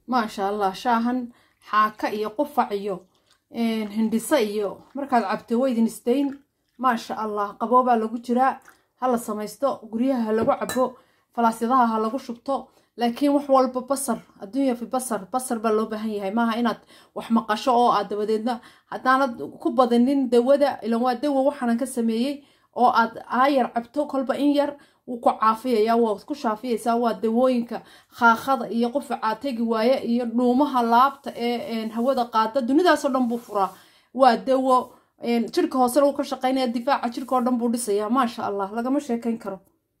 maasha allah shaahan xaaka iyo qufac iyo hindhiso iyo markaad cabto waydin isdayn maasha allah qaboobaa lagu jiraa ha la samaysto guryaha ha lagu cabo falaasyadaha ha lagu shubto laakiin wax walba basar adduunya fi basar basar baa loo baahan yahay maaha inaad wax maqasho oo aad dabadeedna haddaanad ku badanin dawada ilan waa dawa waxaanan ka sameeyey oo aad aayar cabto kolba in yar wuu ku caafiyaya waad ku shaafiyaysaa waa dawooyinka khaaqada iyo qufacaa tegi waaye iyo dhuumaha laabta ee hawada qaada dunidaasoo dhan buu furaa waa dawo jirka hoosena wuu ka shaqaynaya difaaca jirka oo dhan buu dhisayaa maasha allah lagama sheekayn karo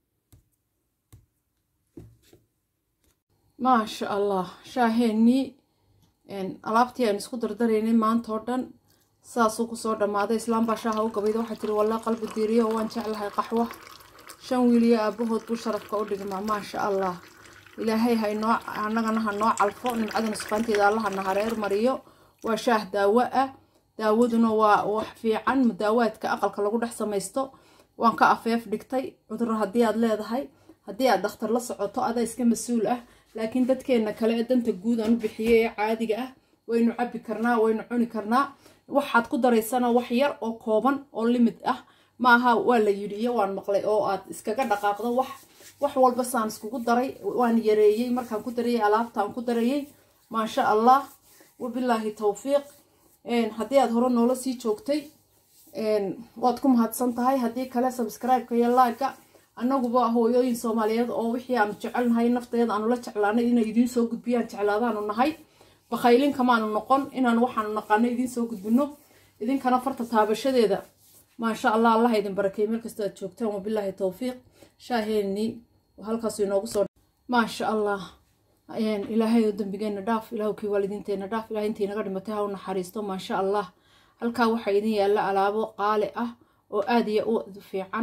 maasha allah shaaheenii alaabtii aan isku dardaraynay maanta oo dhan saasuu kusoo dhammaaday islaam baa shaaha u gabayda waxaa tiri wallaa qalbi diiriyo oo waan jeclahay qaxwo shan wiiliyo aabahood buu sharafka u dhigmaa maasha allah ilaahay haynoo annagana ha noo calfo nimcada nusqaanteeda allahana hareer mariyo waa shaah daawo ah daawaduna waa wax fiican mudaawaadka aqalka lagu dhex samaysto waan ka afeef dhigtay cuduro haddii aad leedahay haddii aad dhakhtar la socoto adaa iska mas-uul ah laakiin dadkeenna kale ee danta guud aan u bixiyey ee caadiga ah waynu cabbi karnaa waynu cuni karnaa waxaad ku daraysana wax yar oo kooban oo limid ah maaha waa la yidhi iyo waan maqlay oo aad iskaga dhaqaaqdo wax wax walba saan iskugu daray waan yareeyey markaan ku darayey alaabtaan ku darayey maasha allah wabilaahi towfiiq haddii aad hore noola sii joogtay waad ku mahadsan tahay haddii kale subscribe-ka iyo laaga annaguba hooyooyin soomaaliyeed oo wixii aanu jecelnahay nafteeda aanu la jeclaanay inay idiin soo gudbiyaan jeclaadaanu nahay bakhaylin kamaanu noqon inaan waxaanu naqaano idiin soo gudbino idinkana farta taabashadeeda maasha allah allah idin barakey meel kastoo aad joogtaan wabilaahi towfiiq shaaheenii halkaasu inoogu soo maasha allah ilaahay oo dambigeena dhaaf ilaahu kii waalidiinteena dhaaf ilahay intii naga dhimatay ha u naxariisto maasha allah halkaa waxaa idin yaalla alaabo qaali ah oo aada iyo u fiican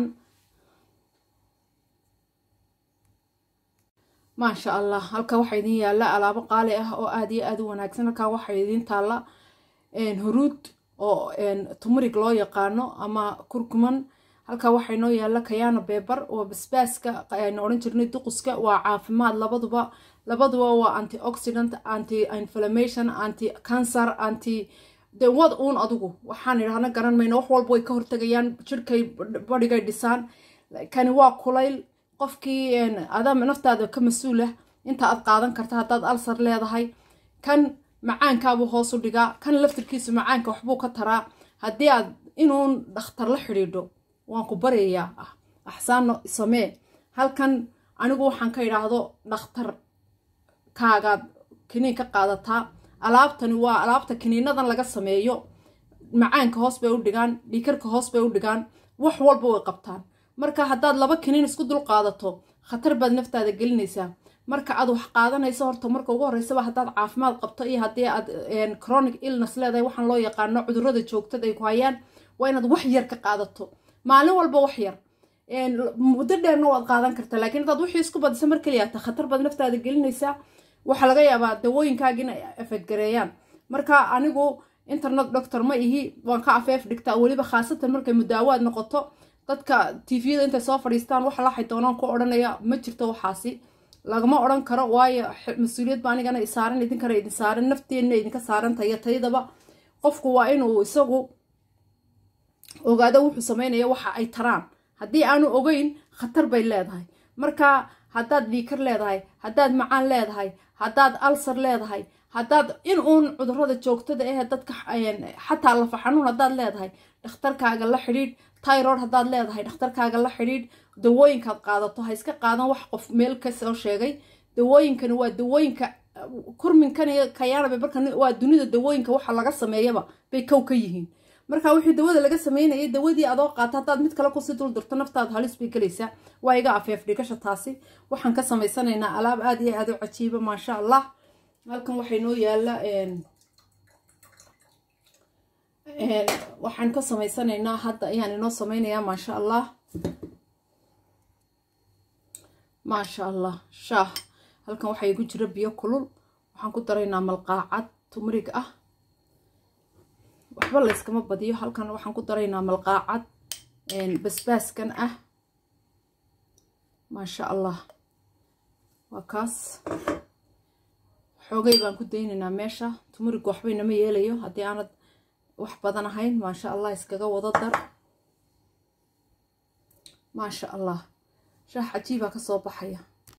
maasha allah halkaa waxaa idin yaalla alaabo qaali ah oo aada iyo aada u wanaagsan halkaa waxaa idin taalla huruud oo tumurig loo yaqaano ama kurkuman halkaa waxaa inoo yaalla kayaana beebar oo basbaaska aynu odhan jirnay duquska waa caafimaad labaduba labaduba waa anti oxidant anti inflammation anti cancer anti de wad uun adugu waxaan idhahna garan mayno wax walba way ka hortagayaan jirkay badhigay dhisaan kani waa kulayl qofkii adaa naftaada ka mas-uulah inta aad qaadan karta haddaad alsar leedahay kan macaankaabuu hoos u dhigaa kan laftirkiisu macaanka waxbuu ka taraa haddii aad inuun dhakhtar la xidhiidho waan ku baryayaa ah axsaano samee halkan anigu waxaan ka idhaahdo dhakhtar kaagaad kiniin ka qaadataa alaabtani waa alaabta kiniinadan laga sameeyo macaanka hoos bay u dhigaan dhiikarka hoos bay u dhigaan wax walba way qabtaan marka haddaad laba kiniin isku dul qaadato khatar baad naftaada gelinaysaa marka aad wax qaadanayso horta marka ugu horreysaba haddaad caafimaad qabto iyo haddii aad chronic illness leedahay waxaan loo yaqaano cudurrada joogtada ay ku hayaan waa inaad wax yar ka qaadato maalin walba wax yar muddo dheerna waad qaadan kartaa laakiin haddaad wixii isku badisa mar keliyaata khatar baad naftaada gelinaysaa waxaa laga yaabaa dawooyinkaaga inay afadgareeyaan marka anigu internet doctor ma ihi waan ka afeef dhigtaa weliba khaasatan markay mudaawaad noqoto dadka tviyada intay soo fadhiistaan wax laxay doonaan ku odhanaya ma jirto waxaasi lagama odhan karo waayo mas-uuliyad ba anigana isaaran idinkana idin saaran nafteenna idinka saarantayo taydaba qofku waa inuu isagu ogaado wuxuu sameynaya waxa ay taraan haddii aanu ogeyn khatar bay leedahay marka haddaad dhiikar leedahay haddaad macaan leedahay haddaad alsar leedahay haddaad in uun cudurada joogtada eh dadka xataa lafa xanuun haddaad leedahay dhakhtarkaaga la xidhiidh tyrod haddaad leedahay dhakhtarkaaga la xidhiidh dawooyinkaad qaadato ha iska qaadan wax qof meel kasoo sheegay dawooyinkani waa dawooyinka kurminkan iyo kayaana marka waa dunida dawooyinka waxa laga sameeyaba bay kow ka yihiin marka wixii dawada laga sameynayay dawadii adoo qaata haddaad mid kale kusii dul dirto naftaada halis bay gelaysaa waa iga afeef dhigasha taasi waxaan ka samaysanaynaa alaab aada iyo aada u cajiiba maasha allah halkan waxay noo yaalla waxaan ka samaysanaynaa hadda ayaan inoo sameynayaa maasha allah maasha allah shaah halkan waxaa igu jira biyo kulul waxaan ku daraynaa malqaacad tumrig ah waxba layskama badiyo halkan waxaan ku daraynaa malqaacad basbaaskan ah maasha allah waa kaas xoogay baan ku daynaynaa meesha tumuriga waxba inama yeelayo haddii aanad wax badan ahayn maasha allah iskaga wada dar maasha allah shaah cajiibaa kasoo baxaya